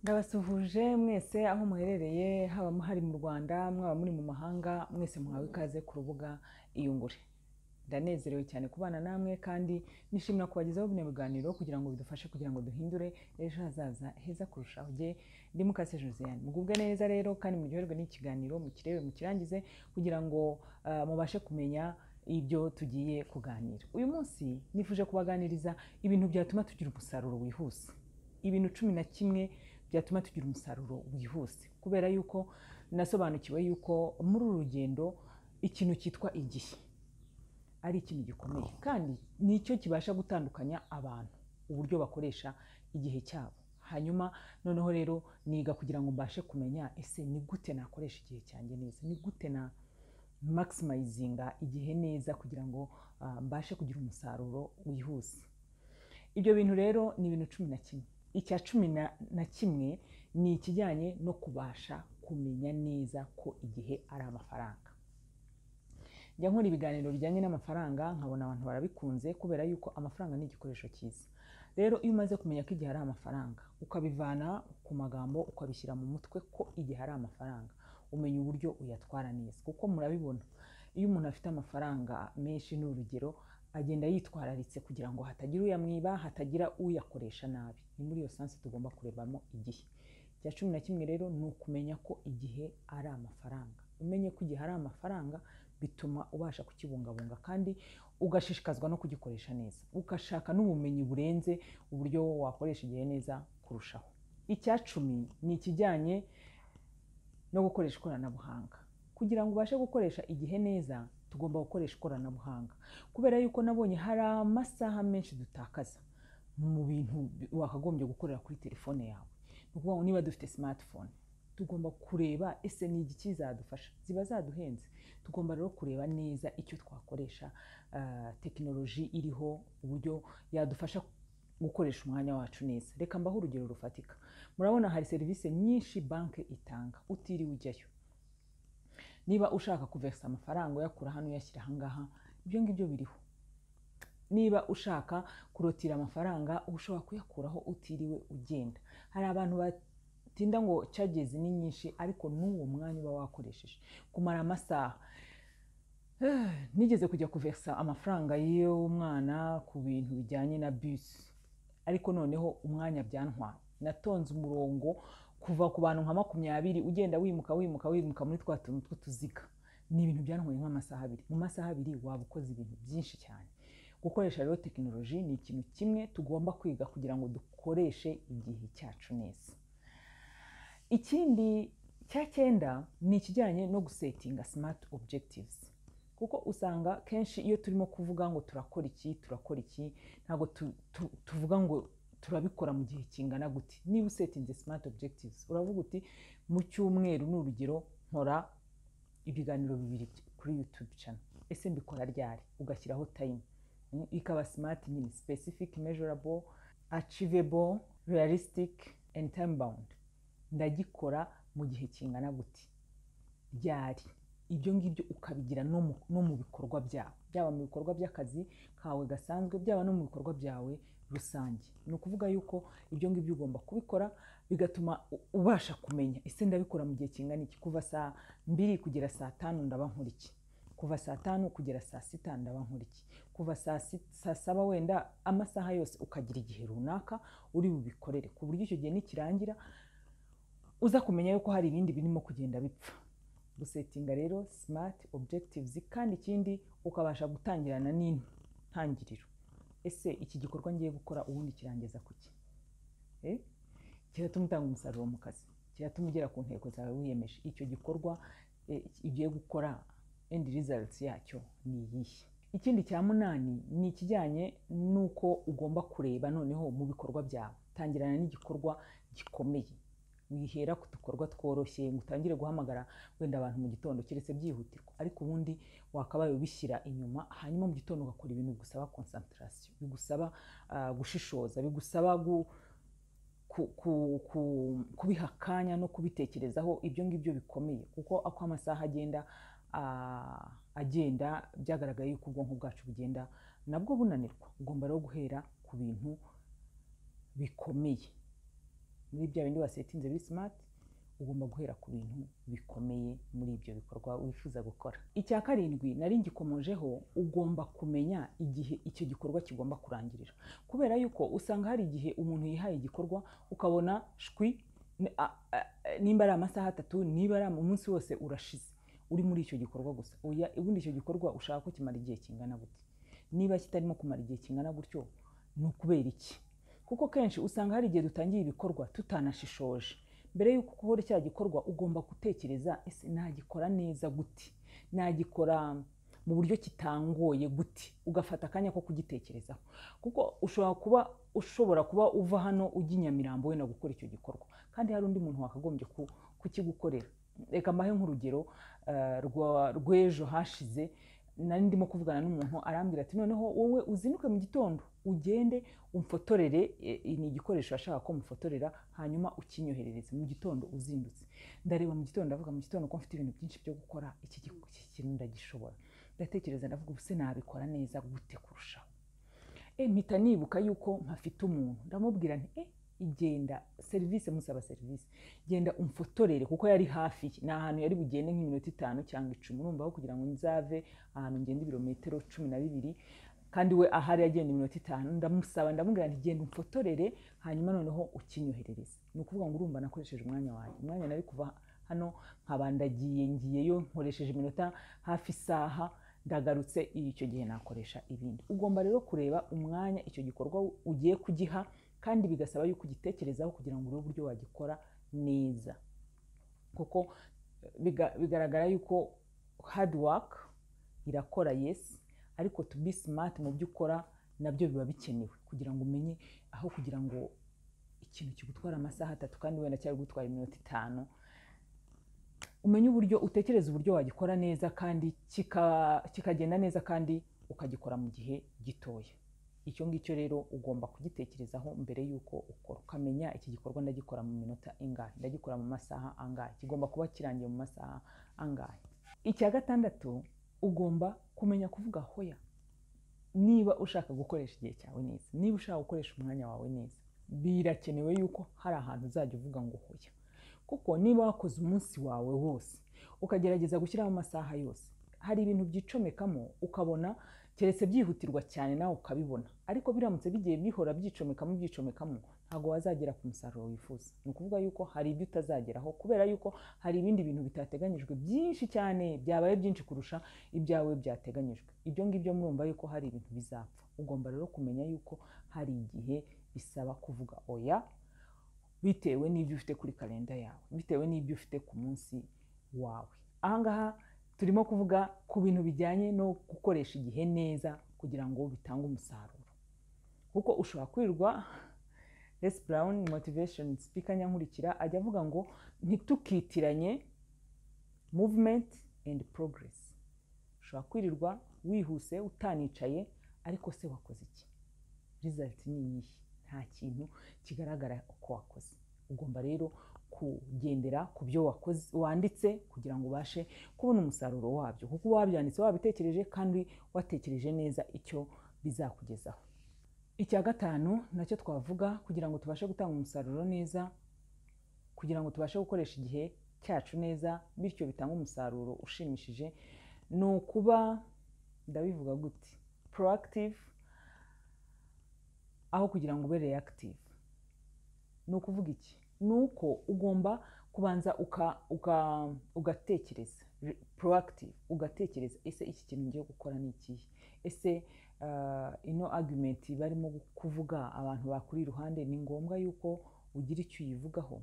ndabasuhuje mwese aho muherereye haba hari mu rwanda mwaba muri mu mahanga mwese muhawe ikaze ku rubuga iyungure ndanezerewe cyane kubana namwe kandi nishimira kubagezaho bino biganiro kugira ngo bidufashe kugira ngo duhindure ejo hazaza heza kurushaho jye ndi mukase josiane mugubwe neza rero kandi muryoherwe n'ikiganiro mukirebe mukirangize kugira ngo ah, mubashe kumenya ibyo tugiye kuganira uyu munsi nifuje kubaganiriza ibintu byatuma tugira umusaruro wihuse ibintu cumi na kimwe byatuma tugira umusaruro wihuse kubera yuko nasobanukiwe yuko muri uru rugendo ikintu cyitwa igihe ari ikintu gikomeye kandi nicyo kibasha gutandukanya abantu uburyo bakoresha igihe cyabo hanyuma noneho rero niga kugira ngo mbashe kumenya ese ni gute nakoresha igihe cyanjye neza ni gute na maximizinga igihe neza kugira ngo ah, mbashe kugira umusaruro wihuse ibyo bintu rero ni ibintu cumi na kimwe icya cumi na- na kimwe ni ikijyanye no kubasha kumenya neza ko igihe ari amafaranga njya nkora ibiganiro bijyanye n'amafaranga nkabona abantu barabikunze kubera yuko amafaranga ni igikoresho cyiza rero iyo umaze kumenya ko igihe ari amafaranga ukabivana ku magambo ukabishyira mu mutwe ko igihe ari amafaranga umenya uburyo uyatwara neza kuko murabibona iyo umuntu afite amafaranga menshi ni urugero agenda yitwararitse kugira ngo hatagira uyamwiba hatagira uyakoresha nabi ni muri iyo sansi tugomba kurebamo igihe icya cumi na kimwe rero ni ukumenya ko igihe ari amafaranga umenye ko igihe ari amafaranga bituma ubasha kukibungabunga kandi ugashishikazwa no kugikoresha neza ugashaka n'ubumenyi burenze uburyo wakoresha igihe neza kurushaho icya cumi ni ikijyanye no gukoresha ikoranabuhanga kugira ngo ubashe gukoresha igihe neza tugomba gukoresha ikoranabuhanga kubera yuko nabonye hari amasaha menshi dutakaza mu bintu bi- wakagombye gukorera kuri telefone yawe ni ukuvuga ngo niba dufite smartphone tugomba kureba ese ni iki kizadufasha ziba zaduhenze tugomba rero kureba neza icyo twakoresha ah, tekinoloji iriho uburyo yadufasha gukoresha umwanya wacu neza reka mbaho urugero rufatika murabona hari serivisi nyinshi banki itanga utiriwe ujyayo niba ushaka kuvesa amafaranga uyakura hano uyashyira aha ngaha ibyo ngibyo biriho niba ushaka kurotira amafaranga ushobora kuyakuraho utiriwe ugenda hari abantu batinda ngo cagezi ni nyinshi ariko n'uwo mwanya uba wakoresheje kumara amasaha Eh, nigeze kujya kuvesa amafaranga y'umwana ku bintu bijyanye na bisi ariko noneho umwanya byantwaye natonze umurongo kuva ku bantu nka makumyabiri ugenda wimuka wimuka wimuka muri twa tuntu tw'utuziga ni ibintu byantwaye nk'amasaha abiri mu masaha abiri waba ukoze ibintu byinshi cyane gukoresha rero tekinoloji ni ikintu kimwe tugomba kwiga kugira ngo dukoreshe igihe cyacu neza ikindi cya cyenda ni ikijyanye no gusetinga smart objectives kuko usanga kenshi iyo turimo kuvuga ngo turakora iki turakora iki ntabwo tu- tu- tuvuga ngo turabikora mu gihe kingana gute niba usetinze smart objectives uravuga uti mu cyumweru ni urugero nkora ibiganiro bibiri kuri youtube channel ese mbikora ryari ugashyiraho time Mm, ikaba smart nyine specific measurable achievable realistic and time bound ndagikora mu gihe kingana gute ryari ibyo ngibyo ukabigira no mu- no mu bikorwa byawe byaba mu bikorwa by'akazi kawe gasanzwe byaba no mu bikorwa byawe rusange ni ukuvuga yuko ibyo ngibyo ugomba kubikora bigatuma u- ubasha kumenya ese ndabikora mu gihe kingana iki kuva saa mbiri kugera saa tanu ndaba nkora iki kuva saa tanu kugera saa sita ndaba nkora iki kuva saa si- saa saba wenda amasaha yose ukagira igihe runaka uri bubikorere ku buryo icyo gihe nikirangira uza kumenya yuko hari ibindi birimo kugenda bipfa gusetinga rero smart objectives kandi ikindi ukabasha gutangirana n'intangiriro ese iki gikorwa ngiye gukora ubundi kirangiza kuki Eh? kiratuma utanga umusaruro mu kazi kiratuma ugera ku ntego zawe wiyemeje icyo gikorwa eh, ugiye gukora end result yacyo ni iyihe ikindi cya munani ni ikijyanye n'uko ugomba kureba noneho mu bikorwa byawe tangirana n'igikorwa gikomeye wihera ku dukorwa tworoshye ngo utangire guhamagara wenda abantu mu gitondo keretse byihutirwa ariko ubundi wakabaye ubishyira inyuma hanyuma mu gitondo ugakora ibintu bigusaba concentration bigusaba ah, gushishoza bigusaba gu, ku, ku, ku, kubiha akanya no kubitekerezaho ibyo ngibyo bikomeye kuko uko amasaha agenda ah, agenda byagaragaye yuko ubwonko bwacu bugenda nabwo bunanirwa ugomba rero guhera ku bintu bikomeye muri bya bindi wasetinze biri simati ugomba guhera ku bintu bikomeye muri ibyo bikorwa wifuza gukora icya karindwi nari ngikomojeho ugomba kumenya igihe icyo gikorwa kigomba kurangirira kubera yuko usanga hari igihe umuntu yihaye igikorwa ukabona shwi n- a- a- nimba ari amasaha atatu niba ari am- umunsi wose urashize uri muri icyo gikorwa gusa Oya, ubundi icyo gikorwa ushaka ko kimara igihe kingana gute niba kitarimo kumara igihe kingana gutyo ni ukubera iki kuko kenshi usanga hari igihe dutangiye ibikorwa tutanashishoje mbere y'uko ukora cya gikorwa ugomba gutekereza ese nagikora neza gute nagikora mu buryo kitangoye gute ugafata akanya ko kugitekerezaho kuko ushobora kuba ushobora kuba uva hano ujya i nyamirambo wenda gukora icyo gikorwa kandi hari undi muntu wakagombye ku- kukigukorera reka mbahe nk'urugero eh, rwa- rw'ejo hashize nari ndimo kuvugana n'umuntu arambwira ati noneho wowe uzinduke mu gitondo ugende umfotorere eh, ni igikoresho ashaka ko mufotorera hanyuma ukinyoherereze mu gitondo uzindutse ndareba mu gitondo ndavuga mu gitondo ko mfite ibintu byinshi byo gukora iki gi- iki kintu ndagishobora ndatekereza ndavuga ubuse nabikora neza gute kurushaho Eh, mpita nibuka yuko mpafite umuntu ndamubwira nti eh, igenda serivisi musaba serivisi genda umfotorere kuko yari hafi ye. ni ahantu yari bugende nk'iminota itanu cyangwa icumi urumva aho kugira ngo nzave ahantu ngenda ibirometero cumi na bibiri kandi we ahari agenda iminota itanu ndamusaba ndamubwira nti genda umfotorere hanyuma noneho ukinyoherereze ni ukuvuga ngo urumva nakoresheje umwanya wanjye umwanya nari kuva hano nkaba ndagiye ngiyeyo nkoresheje iminota hafi isaha ndagarutse icyo gihe nakoresha ibindi ugomba rero kureba umwanya icyo gikorwa ugiye kugiha kandi bigasaba yuko ugitekerezaho kugira ngo urebe uburyo wagikora neza kuko biga- bigaragara yuko hard work irakora yes ariko to be smart mu byo ukora nabyo biba bikenewe kugira ngo umenye aho kugira ngo ikintu kigutwara amasaha atatu kandi wenda cyari gutwara iminota itanu umenye uburyo utekereza uburyo wagikora neza kandi kika- kikagenda neza kandi ukagikora mu gihe gitoya icyo ngicyo rero ugomba kugitekerezaho mbere y'uko ukora ukamenya iki gikorwa ndagikora mu minota ingahe ndagikora mu masaha angahe kigomba kuba kirangiye mu masaha angahe icya gatandatu ugomba kumenya kuvuga hoya niba ushaka gukoresha igihe cyawe neza niba ushaka gukoresha umwanya wawe neza birakenewe yuko hari ahantu uzajya uvuga ngo hoya kuko niba wakoze umunsi wawe wose ukagerageza gushyiraho amasaha yose hari ibintu byicomekamo ukabona keretse byihutirwa cyane nawe ukabibona ariko biramutse bigiye bihora byicomekamo byicomekamo ntabwo wazagera ku musaruro wifuza ni ukuvuga yuko hari ibyo utazageraho kubera yuko hari ibindi bintu bitateganyijwe byinshi cyane byabaye byinshi kurusha ibyawe byateganyijwe ibyo ngibyo murumva yuko hari ibintu bizapfa ugomba rero kumenya yuko hari igihe bisaba kuvuga oya bitewe n'ibyo ufite kuri kalenda yawe bitewe n'ibyo ufite ku munsi wawe ahangaha turimo kuvuga ku bintu bijyanye no gukoresha igihe neza kugira ngo bitange umusaruro kuko ushobora kwirirwa Les Brown motivation speaker nyankurikira ajya avuga ngo ntitukitiranye movement and progress ushobora kwirirwa wihuse utanicaye ariko se wakoze iki result ni iyihe nta kintu kigaragara uko wakoze ugomba rero kugendera ku byo wakoze wanditse kugira ngo ubashe kubona umusaruro wabyo kuko wabyanditse wabitekereje kandi watekereje neza icyo bizakugezaho icya gatanu nacyo twavuga kugira ngo tubashe gutanga umusaruro neza kugira ngo tubashe gukoresha igihe cyacu neza bityo bitange umusaruro ushimishije ni ukuba ndabivuga gute proactive aho kugira ngo ube reactive ni ukuvuga iki ni uko ugomba kubanza uka- uka- ugatekereza Re- proactive ugatekereza ese iki kintu ngiye gukora ni ikihe ese ah, ino argument barimo kuvuga abantu bakuri iruhande ni ngombwa yuko ugira icyo uyivugaho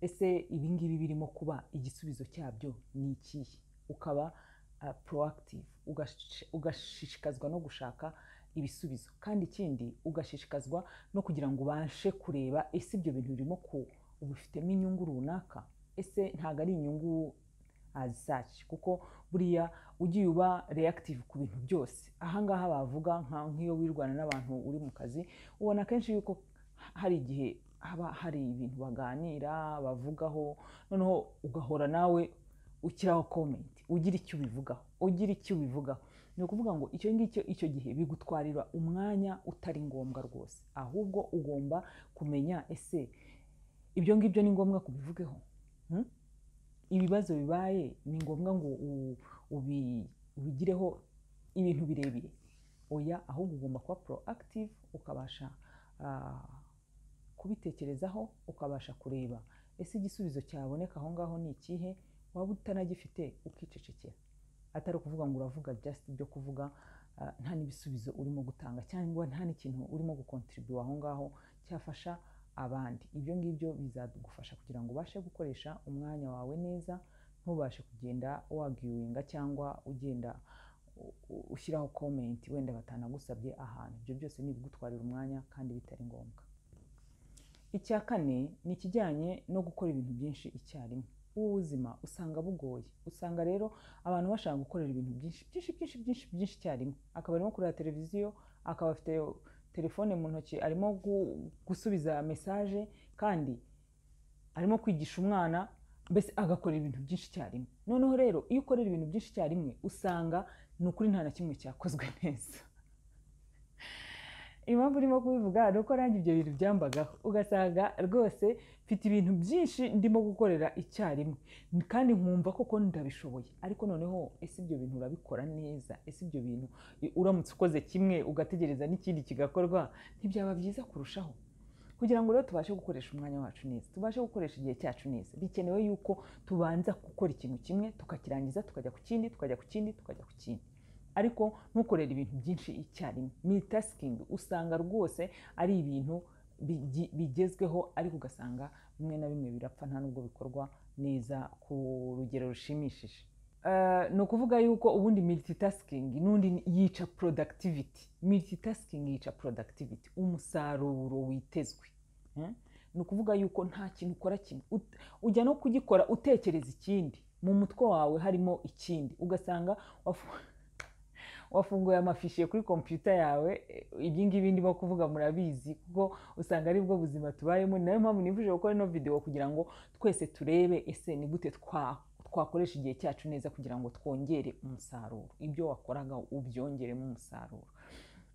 ese ibi ngibi birimo kuba igisubizo cyabyo ni ikihe ukaba ah, proactive ugash- ugashishikazwa no gushaka ibisubizo kandi ikindi ugashishikazwa no kugira ngo ubashe kureba ese ibyo bintu birimo ku ubifitemo inyungu runaka ese ntabwo ari inyungu as such kuko buriya ugiye uba reactive ku bintu byose ahangaha bavuga nka- nk'iyo wirwana n'abantu uri mu kazi ubona kenshi yuko hari igihe haba hari ibintu baganira bavugaho noneho ugahora nawe ukiraho comment ugira icyo ubivugaho ugira icyo ubivugaho ni ukuvuga ngo icyo ngicyo icyo gihe bigutwarira umwanya utari ngombwa rwose ahubwo ugomba kumenya ese ibyo ngibyo ni ngombwa kubivugeho Hmm? ibibazo bibaye ni ngombwa ngo u- ubi- ubigireho ibintu birebire oya ahubwo ugomba kuba proactive ukabasha ah, kubitekerezaho ukabasha kureba ese igisubizo cyaboneka aho ngaho ni ikihe waba utanagifite ukicecekera atari ukuvuga ngo uravuga just ibyo kuvuga ah, nta n'ibisubizo urimo gutanga cyangwa nta n'ikintu urimo gukontribuwa aho ngaho cyafasha abandi ibyo ngibyo bizagufasha kugira ngo ubashe gukoresha umwanya wawe neza ntubashe kugenda wagiwinga cyangwa ugenda u- u- ushyiraho komenti wenda batanagusabye ahantu ibyo byose ni ibigutwarira umwanya kandi bitari ngombwa icya kane ni ikijyanye no gukora ibintu byinshi icyarimwe ubu buzima usanga bugoye usanga rero abantu bashaka gukorera ibintu byinshi byinshi byinshi byinshi byinshi icyarimwe akaba arimo kureba televiziyo akaba afite telefone mu ntoki arimo gu- gusubiza mesaje kandi arimo kwigisha umwana mbese agakora ibintu byinshi icyarimwe noneho rero iyo ukorera ibintu byinshi icyarimwe usanga ni ukuri nta na kimwe cyakozwe neza impamvu urimo kubivuga ni uko nanjye ibyo bintu byambagaho ugasanga rwose mfite ibintu byinshi ndimo gukorera icyarimwe kandi nkumva koko ndabishoboye ariko noneho ese ibyo bintu urabikora neza ese ibyo bintu i- uramutse ukoze kimwe ugategereza n'ikindi kigakorwa ntibyaba byiza kurushaho kugira ngo rero tubashe gukoresha umwanya wacu neza tubashe gukoresha igihe cyacu neza bikenewe yuko tubanza gukora ikintu kimwe tukakirangiza tukajya ku kindi tukajya ku kindi tukajya ku kindi ariko ntukorere ibintu byinshi icyarimwe militasikingi usanga rwose ari ibintu bigi- bigezweho ariko ugasanga bimwe na bimwe birapfa nta nubwo bikorwa neza ku rugero rushimishije Eh, ni ukuvuga yuko ubundi militasikingi n'undi ni- yica porodagitiviiti militasikingi yica porodagitiviiti umusaruro witezwe Hmm? ni ukuvuga yuko nta kintu ukora kimwe Ut- ujya no kugikora utekereza ikindi mu mutwe wawe harimo ikindi ugasanga wafu- wafunguye amafishe kuri kompiyuta yawe eh, ibi ngibi ndimo kuvuga murabizi kuko usanga ari bwo buzima tubayemo ni nayo mpamvu nifuje gukora ino video kugira ngo twese turebe ese ni gute twa twakoresha igihe cyacu neza kugira ngo twongere umusaruro ibyo wakoraga ubyongeremo umusaruro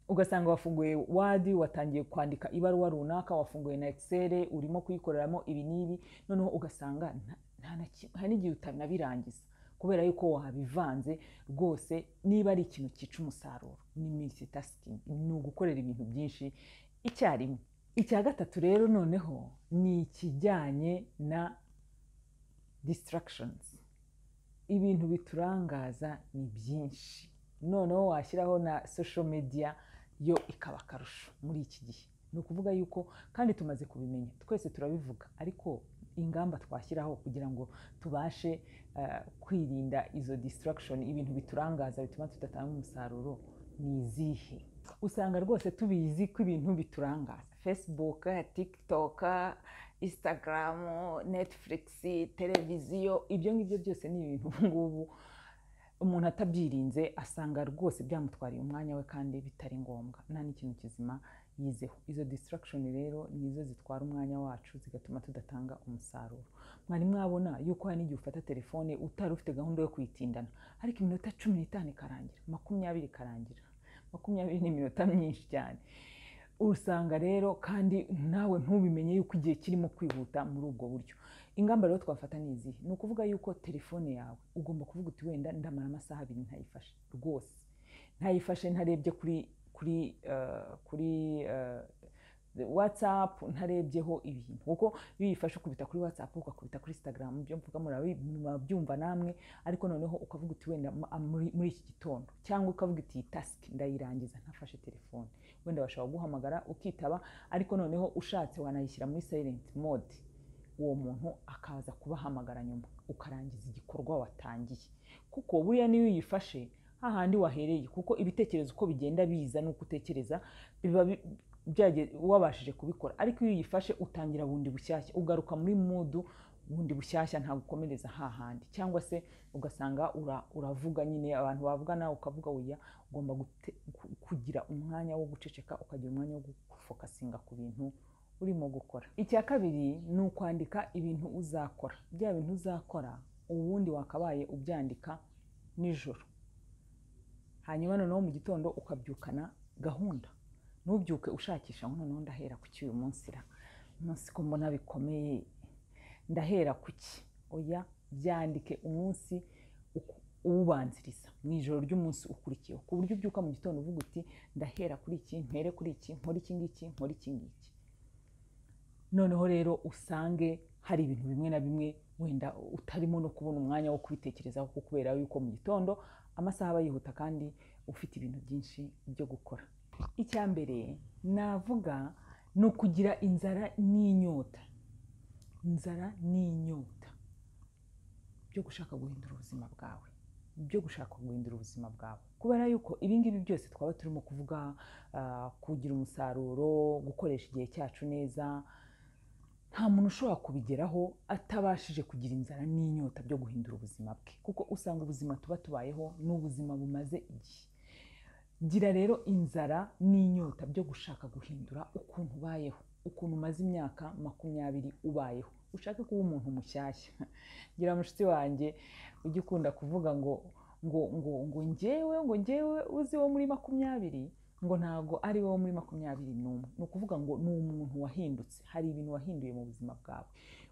ugasanga wafunguye wadi watangiye kwandika ibaruwa runaka wafunguye na excel urimo kuyikoreramo ibi n'ibi noneho ugasanga nta- nta na kimwe- hari n'igihe utanabirangiza kubera yuko wabivanze rwose niba ari ikintu cyica umusaruro ni multitasking ni ugukorera ibintu byinshi icyarimwe icya gatatu rero noneho ni ikijyanye na distractions ibintu biturangaza ni byinshi noneho washyiraho na social media yo ikaba akarusho muri iki gihe ni ukuvuga yuko kandi tumaze kubimenya twese turabivuga ariko ingamba twashyiraho kugira ngo tubashe eh, kwirinda izo distraction ibintu biturangaza bituma tudatanga umusaruro ni izihe usanga rwose tubizi ko ibintu biturangaza facebook tiktok instagram netflix televiziyo ibyo ngibyo byose ni ibintu ubu ngubu umuntu atabyirinze asanga rwose byamutwariye umwanya we kandi bitari ngombwa nta n'ikintu kizima yizeho izo distraction rero nizo zitwara umwanya wacu zigatuma tudatanga umusaruro mwari mwabona yuko hari n'igihe ufata telefone utari ufite gahunda yo kuyitindana ariko iminota cumi n'itanu ikarangira makumyabiri ikarangira makumyabiri ni iminota myinshi cyane usanga rero kandi nawe ntubimenye yuko igihe kirimo kwihuta muri ubwo buryo ingamba rero twafata ni izihe ni ukuvuga yuko telefone yawe ugomba kuvuga uti wenda ndamara amasaha abiri ntayifashe rwose ntayifashe ntarebye kuri kuri eh, kuri eh, whatsapp ntarebyeho ibintu kuko iyo uyifashe ukubita kuri whatsapp ugakubita kuri instagram ibyo mvuga murabi- murabyumva namwe ariko noneho ukavuga uti wenda ma- ah, muri muri iki gitondo cyangwa ukavuga uti iyi task ndayirangiza ntafashe telefone wenda bashobora guhamagara ukitaba ariko noneho ushatse wanayishyira muri silent mode uwo muntu akaza kubahamagara nyuma ukarangiza igikorwa watangiye kuko buriya niyo uyifashe hahandi wahereye kuko ibitekerezo uko bigenda biza n'uko utekereza biba bi- byage- wabashije kubikora ariko iyo uyifashe utangira bundi bushyashya ugaruka muri mudu bundi bushyashya ntabwo ukomereza hahandi cyangwa se ugasanga ura- uravuga nyine abantu bavuga nawe ukavuga oya ugomba gute- ku- kugira umwanya wo guceceka ukagira umwanya wo gufokasinga ku bintu urimo gukora icya kabiri ni ukwandika ibintu uzakora bya bintu uzakora ubundi wakabaye ubyandika nijoro hanyuma noneho mu gitondo ukabyukana gahunda ntubyuke ushakisha ngo noneho ndahera ku cy'uyu munsi ra umunsi ko mbona bikomeye ndahera ku ki oya byandike umunsi uku- uwubanziriza mu ijoro ry'umunsi ukurikiyeho ku buryo ubyuka mu gitondo uvuga uti ndahera kuri iki mpere kuri iki nkore iki ngiki nkore iki ngiki noneho rero usange hari ibintu bimwe na bimwe wenda utarimo no kubona umwanya wo kubitekerezaho kuko kubera yuko mu gitondo amasaha aba yihuta kandi ufite ibintu byinshi byo gukora icya mbere navuga ni ukugira inzara n'inyota inzara n'inyota byo gushaka guhindura ubuzima bwawe byo gushaka guhindura ubuzima bwawe kubera yuko ibi ngibi byose twaba turimo kuvuga ah, kugira umusaruro gukoresha igihe cyacu neza nta muntu ushobora kubigeraho atabashije kugira inzara n'inyota byo guhindura ubuzima bwe kuko usanga ubuzima tuba tubayeho ni ubuzima bumaze igihe gira rero inzara n'inyota byo gushaka guhindura ukuntu ubayeho ukuntu umaze imyaka makumyabiri ubayeho ushake kuba umuntu mushyashya gira mushiki wanjye ujya ukunda kuvuga ngo ngo ngo ngo ngewe ngo ngewe uzi wo muri makumyabiri ngo ntabwo ari wowe muri makumyabiri n'umwe ni ukuvuga ngo ni umuntu wahindutse hari ibintu wahinduye mu buzima bwawe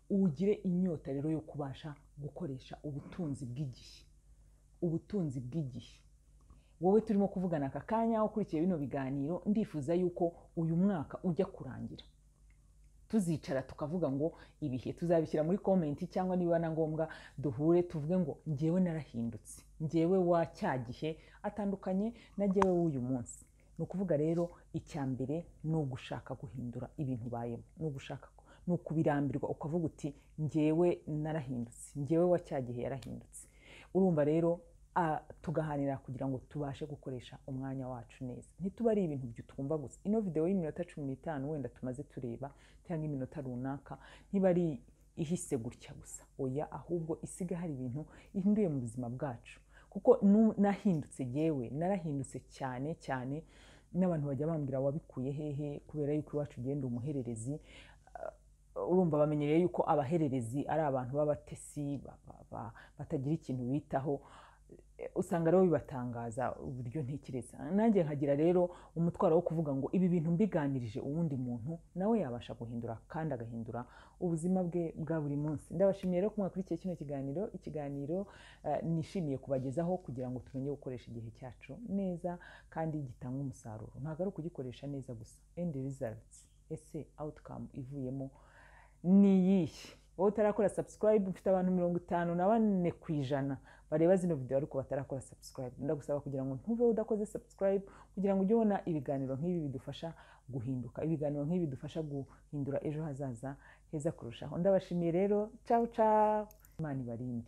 ugire inyota rero yo kubasha gukoresha ubutunzi bw'igihe ubutunzi bw'igihe wowe turimo kuvugana aka kanya ukurikiye bino biganiro ndifuza yuko uyu mwaka ujya kurangira tuzicara tukavuga ngo ibihe tuzabishyira muri komenti cyangwa niba na ngombwa duhure tuvuge ngo ngewe narahindutse ngewe wa cya gihe atandukanye na ngewe w'uyu munsi ni ukuvuga rero icya mbere ni ugushaka guhindura ibintu ubayemo ni ugushaka ku- ni ukubirambirwa ukavuga uti ngewe narahindutse ngewe wa cya gihe yarahindutse urumva rero ah, tugahanira kugira ngo tubashe gukoresha umwanya wacu neza ntituba ari ibintu byo twumva gusa ino video y'iminota cumi n'itanu wenda tumaze tureba cyangwa iminota runaka ntiba ari ihise gutya gusa oya ahubwo isiga hari ibintu ihinduye mu buzima bwacu kuko nu- nahindutse yewe narahindutse cyane cyane n'abantu bajya bambwira wabikuye hehe kubera yuko iwacu ugenda umuhererezi urumva bamenyereye yuko abahererezi ari abantu b'abatesi ba- ba- ba- batagira ikintu bitaho Eh, usanga rero bibatangaza uburyo ntekereza nanjye nkagira rero umutwaro wo kuvuga ngo ibi bintu mbiganirije uwundi muntu nawe yabasha guhindura kandi agahindura ubuzima bwe bwa buri munsi ndabashimiye rero ko mwakurikiye kino kiganiro ikiganiro eh, nishimiye kubagezaho kugira ngo tumenye gukoresha igihe cyacu neza kandi gitanga umusaruro ntabwo ari ukugikoresha neza gusa endi rizaritsi ese awutikamu ivuyemo ni iyihe wowe utarakora subscribe mfite abantu mirongo itanu na bane ku ijana bareba zino video ariko batarakora subscribe ndagusaba kugira ngo ntuve udakoze subscribe kugira ngo ujye ubona ibiganiro nk'ibi bidufasha guhinduka ibiganiro nk'ibi bidufasha guhindura ejo hazaza heza kurushaho ndabashimiye rero cawu cawu imana ibarinde